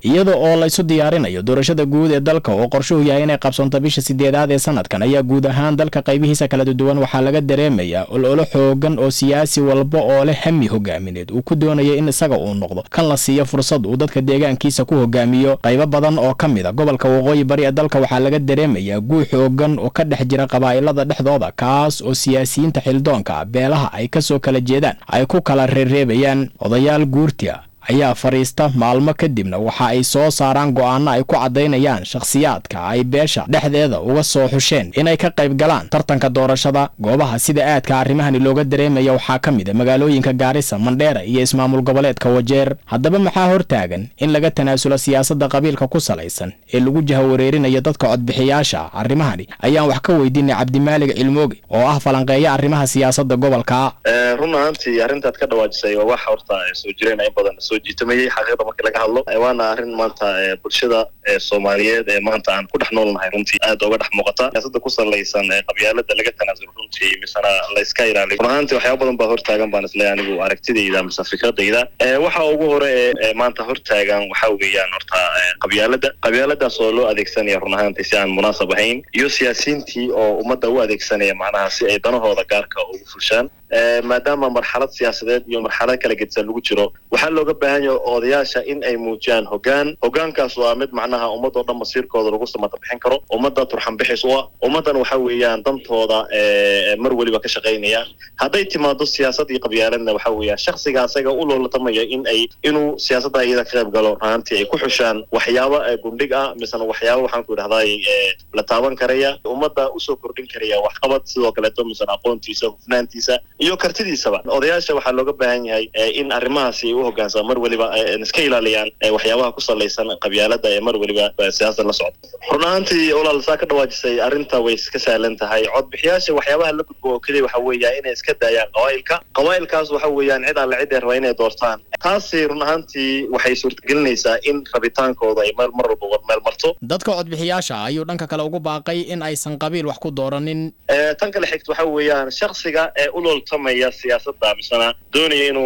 iyada oo laysu diyaarinayo doorashada guud ee dalka oo qorshuhu yahay inay qabsoonto bisha sideedaad ee sanadkan ayaa guud ahaan dalka qaybihiisa kala duwan waxaa laga dareemayaa ololo xoogan oo siyaasi walba oo leh hami hogaamineed uu ku doonaya in isaga uu noqdo kan la siiyo fursad uu dadka deegaankiisa ku hogaamiyo qaybo badan oo ka mid a gobolka waqooyi bari ee dalka waxaa laga dareemayaa guux xoogan oo ka dhex jira qabaa'ilada dhexdooda kaas oo siyaasiyiinta xildoonka beelaha ay kasoo kala jeedaan ay ku kala reereebayaan odayaal guurtia ayaa fadhiista maalmo kadibna waxa ay soo saaraan go'aano ay ku caddaynayaan shakhsiyaadka ay beesha dhexdeeda uga soo xusheen inay ka qayb galaan tartanka doorashada goobaha sida aadka arrimahani looga dareemaya waxaa ka mid a magaalooyinka gaarisa mandheera iyo ismaamul goboleedka wajeer haddaba maxaa hortaagan in laga tanaasulo siyaasadda qabiilka ku salaysan ee lagu jahawareerinayo dadka codbixiyaasha arrimahani ayaan wax ka weydiinay cabdimaalig cilmooge oo ah falanqeeya arrimaha siyaasadda gobolka run ahaantii arrintaad ka dhawaajisay waa wax horta soo jireen in badan soo jiitamayey xaqiiqda markii laga hadlo waana arrin maanta bulshada soomaaliyeed ee maanta aan ku dhex noolnahay runtii aad oga dhex muuqata siyaasada ku salaysan qabyaalada laga tanaasulo runtii misena layska ilaaliyo run ahaantii waxyaaba badan baa hortaagan baan isleeyahay anigu aragtidayda mise fikradayda waxa ugu hore ee maanta hortaagan waxa weeyaan horta qabyaalada qabyaaladaas oo loo adeegsanaya run ahaantii si aan munaasab ahayn iyo siyaasiyiintii oo ummadda u adeegsanaya macnaha si ay danahooda gaarka ugu fulshaan maadaama marxalad siyaasadeed iyo marxalad kala gedisan lagu jiro waxaa looga baahan yahay odayaasha in ay muujiyaan hogaan hogaankaas waa mid macnaha ummadoo dhan masiirkooda lagu samata bixin karo ummadda turxan bixis u ah ummaddan waxa weeyaan dantooda mar weliba ka shaqaynaya hadday timaado siyaasad iyo qabyaaladna waxa weeyaan shaksiga asaga u loolatamaya in ay inuu siyaasadda iyada ka qayb galo ahaantii ay ku xushaan waxyaaba gundhig ah misena waxyaaba waxaan ku idhahday la taaban karaya ummadda usoo kordhin karaya waxqabad sidoo kaleeto misena aqoontiisa hufnaantiisa iyo kartidiisaba odayaasha waxaa looga baahan yahay in arrimahaasi ay u hoggaansama mar weliba iska ilaaliyaan waxyaabaha ku salaysan qabyaalada ee mar weliba siyaasada la socda run ahaantii walaal saa ka dhawaajisay arrinta way iska sahlan tahay codbixiyaasha waxyaabaha la gudbo oo keliya waxa weeya inay iska daayaan qabaa'ilka qabaa'ilkaas waxa weeyaan cid alle cid ay rabaa inay doortaan taasi run ahaantii waxay suurtagelinaysaa in rabitaankooda ay mar mar walba meel marto dadka codbixiyaasha ayuu dhanka kale ugu baaqay in aysan qabiil wax ku dooranin tan kale xigta waxa weeyaan shaksiga ee u looltamaya siyaasadda misena doonaya inuu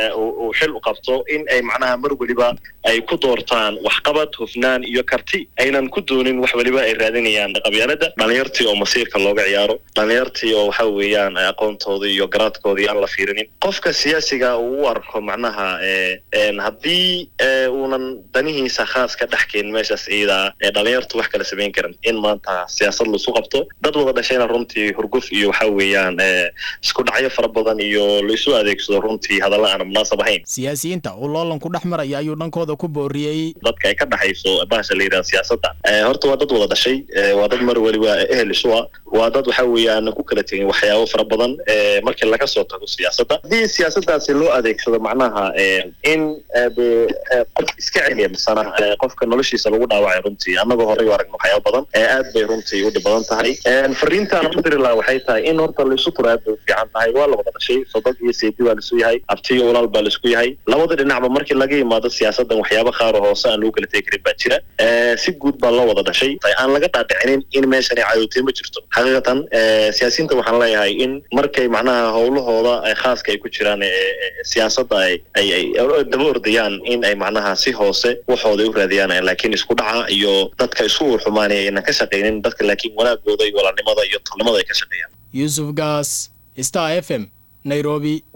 uu xil u qabto in ay macnaha mar weliba ay ku doortaan waxqabad hufnaan iyo karti aynan ku doonin wax weliba ay raadinayaan qabyaalada dhalinyartii oo masiirka looga ciyaaro dhalinyartii oo waxa weeyaan aqoontoodii iyo garaadkoodii aan la fiirinin qofka siyaasiga uu u arko macnaha haddii uunan danihiisa khaas ka dhex keenin meeshaas ciidaa ee dhalinyartu wax kala samayn karan in maanta siyaasad laisu qabto dad wada dhashayna runtii hurguf iyo waxa weeyaan isku dhacyo fara badan iyo laisu adeegsado runtii hadalla aan munaasab ahayn siyaasiyiinta uu loolanku dhex maraya ayuu dhankooda ku booriyey dadka ay ka dhexayso bahasha la yidhaha siyaasadda horta waa dad wada dhashay waa dad mar weliba ehel isu ah waa dad waxa weeyaan ku kala tegin waxyaabo fara badan markii laga soo tago siyaasadda haddii siyaasaddaasi loo adeegsado macnaha in qof iska celiya misana qofka noloshiisa lagu dhaawacay runtii annagoo horey u aragno waxyaabo badan aad bay runtii u dhib badan tahay fariintaan u diri laha waxay tahay in horta laisu turo aad bay u fiican tahay waa la wada dhashay sodog iyo seedi baa laisu yahay abtiyo walaal baa laisku yahay labada dhinacba markii laga yimaado siyaasaddan waxyaaba qaaro hoose aan lagu kala tegi karin baa jira si guud baa loo wada dhashay aan laga dhaadhicinin in meeshani cadootay ma jirto xaqiiqatan siyaasiyiinta waxaan leeyahay in markay macnaha howlahooda khaaska ay ku jiraan siyaasadda ay ay daba ordayaan in ay macnaha si hoose waxooda u raadiyaan laakiin isku dhaca iyo dadka isku xumaanaya aynan ka shaqaynin dadka laakiin wanaagooda iyo walaalnimada iyo talnimada ay ka shaqeeyaan yuusuf gaas star f m nairobi